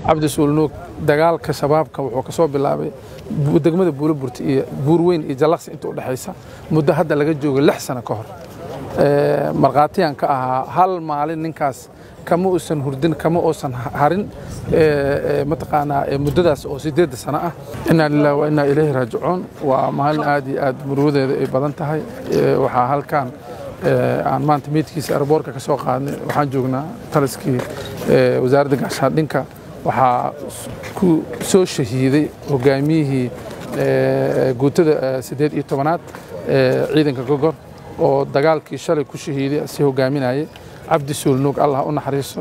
cabdi suulnuug dagaalka shabaabka wuxuu ka soo bilaabay degmada buuloburti iyo buurweyn iyo jallaqsi inta u dhexaysa muddo hadda laga joogo lix sano ka hor markhaatiyaan ka ahaa hal maalin ninkaas kama uusan hurdin kama uusan harin mataqaanaa muddadaas oo sideedda sano ah inaa lillahi wa innaa ilayhi raajicuun waa maalin aad iyo aad murugadeeda ay badan tahay waxaa halkan aan maanta meydkiisa airboorka ka soo qaadnay waxaan joognaa taliskii wasaaradda gaashaandhinka waxaa ku soo shahiiday hogaamiyihii guutada siddeed iyo tobanaad ciidanka gogor oo dagaalkii shalay ku shahiiday si hogaaminayay cabdi suulnuug allah u naxariiso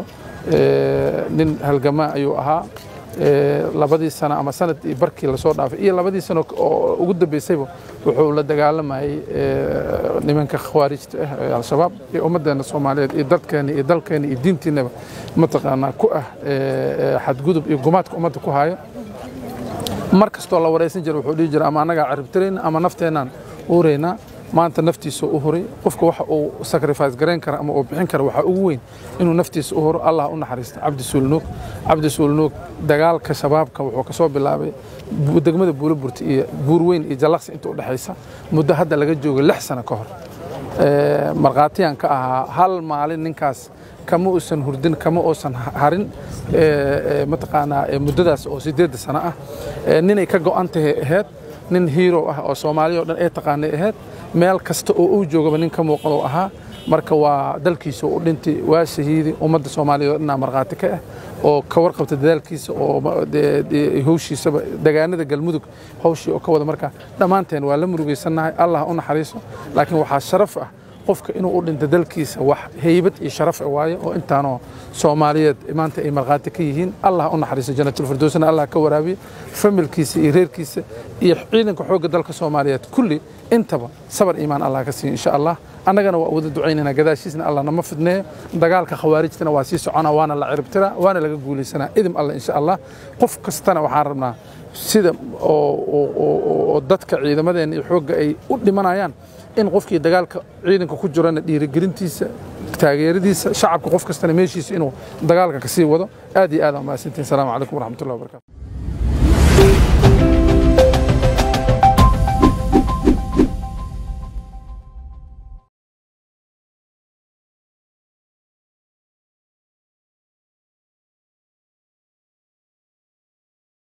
nin halgamaa ayuu ahaa labadii sano ama sanad iyo barkii lasoo dhaafay iyo labadii sano oo ugu dambeysayba wuxuu la dagaalamayay nimanka khawaarijta ah ee al-shabaab iyo ummaddeena soomaaliyeed iyo dadkeena iyo dalkeena iyo diintiinaba mataqaanaa ku ah xadgudub iyo gumaadka ummadda ku haayo mar kastoo la waraysan jira wuxuu dhihi jira ama annagaa caribtirayna ama nafteenaan uuraynaa maanta naftiisa u huray qofka waxa uu sacrifice garayn kara ama uu bixin kara waxaa ugu weyn inuu naftiisa u huro allah u naxariista cabdi suulnuug cabdi suulnuug dagaalka shabaabka wuxuu ka soo bilaabay degmada buuloburti iyo buurweyn iyo jallaqsi inta u dhexaysa muddo hadda laga joogo lix sano ka hor markhaatiyaan ka ahaa hal maalin ninkaas kama uusan hurdin kama uusan harin mataqaanaa muddadaas oo sideedda sano ah ninay ka go'an tahay ahayd nin hiiro ah oo soomaaliya o dhan ay taqaanay ahayd meel kasta oo uu joogaba nin ka muuqan oo ahaa marka waa dalkiisa u dhintay waa shahiidi ummadda soomaaliya oo dhanaa markhaati ka ah oo ka warqabta dadaalkiisa oo howshiisaba degaanada galmudug howshii oo ka wada markaa dhammaanteen waa la murugaysannahay allah u naxariiso laakiin waxaa sharaf ah qofka inuu u dhinto dalkiisa wax heybad iyo sharaf waaye oo intaanoo soomaaliyeed maanta ay markhaati ka yihiin allah u naxariiso janatulfirdowsna allah ka waraabiye familkiisa iyo reerkiisa iyo ciidanka xoogga dalka soomaaliyeed kulli intaba sabar iimaan allah ka siiyo insha allah annagana waa wada ducaynana gadaashiisna allah nama fidneeyo dagaalka khawaarijtana waa sii soconaa waana la ciribtiraa waana laga guulaysanaa idim allah insha allah qof kastana waxaan rabnaa sida oo dadka ciidamadeenna iyo xoogga ay u dhimanayaan in qofkii dagaalka ciidanka ku jirana dhiirigelintiisa taageeradiisa shacabka qof kastana meeshiisa inuu dagaalka ka sii wado aad iyo aad aan mahadsantihin asalaamu calaykum waraxmatullahi wabarakatu